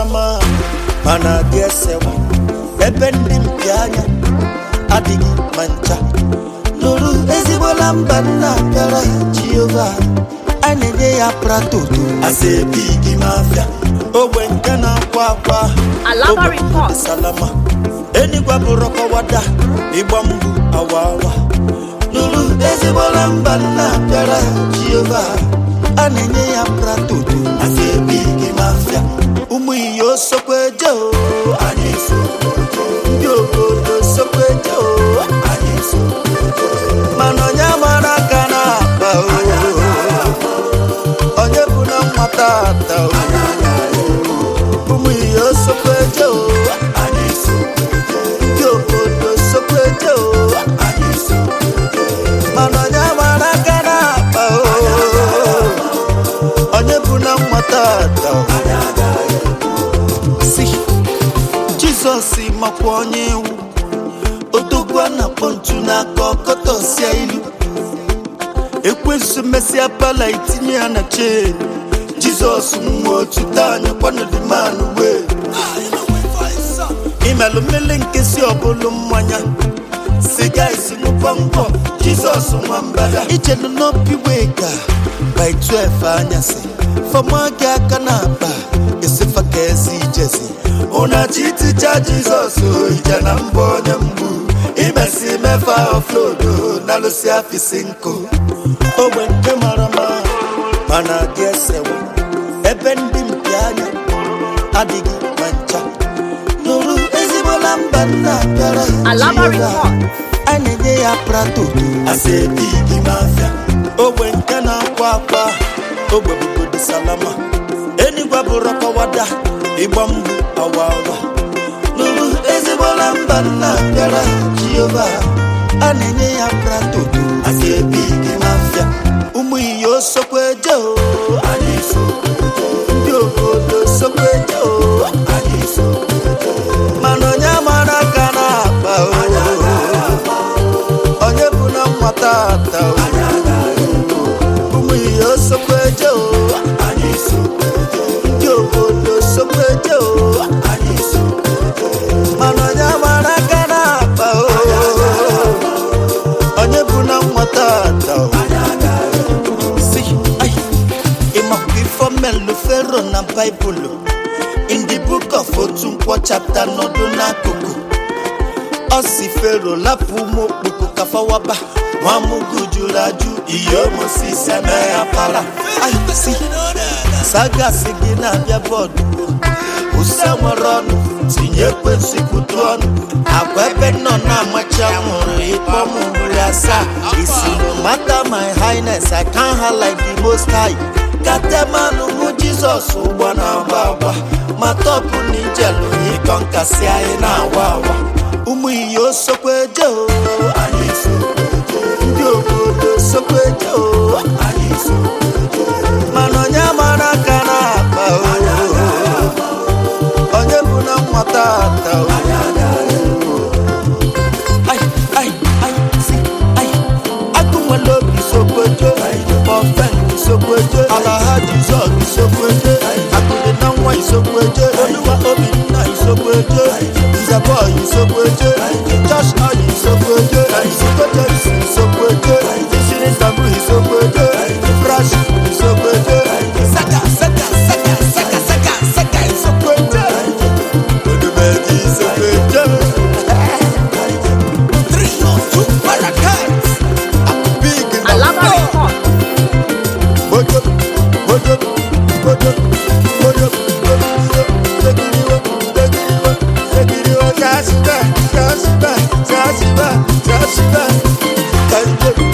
mara mma mana adị esewa ebe ndị mpi anya adịghị ma ncha nụrụ ezigbola mba nna bịara jehova a na-enye ya pratoto asebigi mafia ogbe nke na-akwa akwa Alaba ogbe report. dị salama enigwa bụrụ kọwada ịgba mgbu awa awa nụrụ ezigbola mba nna bịara jehova a na-enye ya pratoto asebigi mafia ụmụ iyo sokweje o anyị sokweje ndị obodo sokweje o anyị sokweje mana onye mara aka na-akpa o onye bụ na nwata ata o ụmụ iyo sokweje o anyị sokweje ndị obodo sokweje o anyị sokweje mana onye mara aka na-akpa o onye bụ na nwata ata o si jizọs makwa onye iwu odogwu a na-akpọ ntu n'aka ọkọtọsia ilu ekwensu mesịa pala itinye ya na chee jizọs nwa otu anya kwanodimanụ wee imelụ mmele nke si ọbụlụ mmanya siga isi ṅụkwa ngwọ jizọs nwa mbada ichelu n'obi wee ga by 12 anyasị fama gị aka na akpa esifa ka ezi ijezi ụnachi iticha jizọs ije na mbọ onye mgbu imesi mefa oflodo na lụsi afisi nkụ ogbe nke mara mma mana dị esewa ebe ndị mpi anya adịghị ma ncha nụrụ ezigbola mba nna bịara Alaba Jehova. report. a na-enye ya pratoto asebigi mafia ogbe nke na-akwa akwa ogbe bụbodi salama enigwa bụrụ kọwada ịgba mgbu awa awa nụrụ ezigbola mba nna bịara jehova a na-enye ya pratoto asebigi mafia ụmụ iyo sokweje o anyị sokweje ndị obodo sokweje o anyị sokweje mana onye mara aka na-akpa o onye bụ na nwata ata o ụmụ ihe sokweje o anyị sokweje ndị obodo sokweje o anyị sokweje mana onye mara aka na-akpa o onye bụ na nwata ata o si ai ịmakwa ifo melu fero na baịbụlụ in the book of otu nkwọ chapter nọdụ n'akụkụ ọ si fero lapụ ụmụ okpoko kafawaba nwamụgụ jụrụ ajụ ihe omosis eme ya para si sagasi gị na-abịa bọọdụ use nwere ọnụ tinye ekwensị kwutu ọnụ agwa ebe nọ na-amachi anwụrụ ịkpọ m nri asaa isi no matter my highness i can ha like the most high katemanụ mụ jizọs ụgbọ na-agba agba ma tọpụ na ijelu ịkọ nkasi anyị na-awa awa ụmụ iyo sokweje o anyị sokweje ndị obodo sokweje o anyị sokweje mana onye mara aka na-akpa o onye bụ na nwata ata o ai ai ai si ai agụ nwere obi sokweje ọfen sokweje alaha jizọs sokweje akụdị na nwa isokweje oluwa obinna isokweje nzebọ isokweje josh oyi isokweje isokweje isi isokweje isiri ntabu isokweje fresh isokweje saka saka saka saka saka saka isokweje odumeji isokweje three or two parakeets big in the Alaba report. Mojo, mojo, mojo, mojo, mojo, segiriwo, segiriwo, segiriwo, jasiba, jasiba, jasiba, jasiba, jasiba.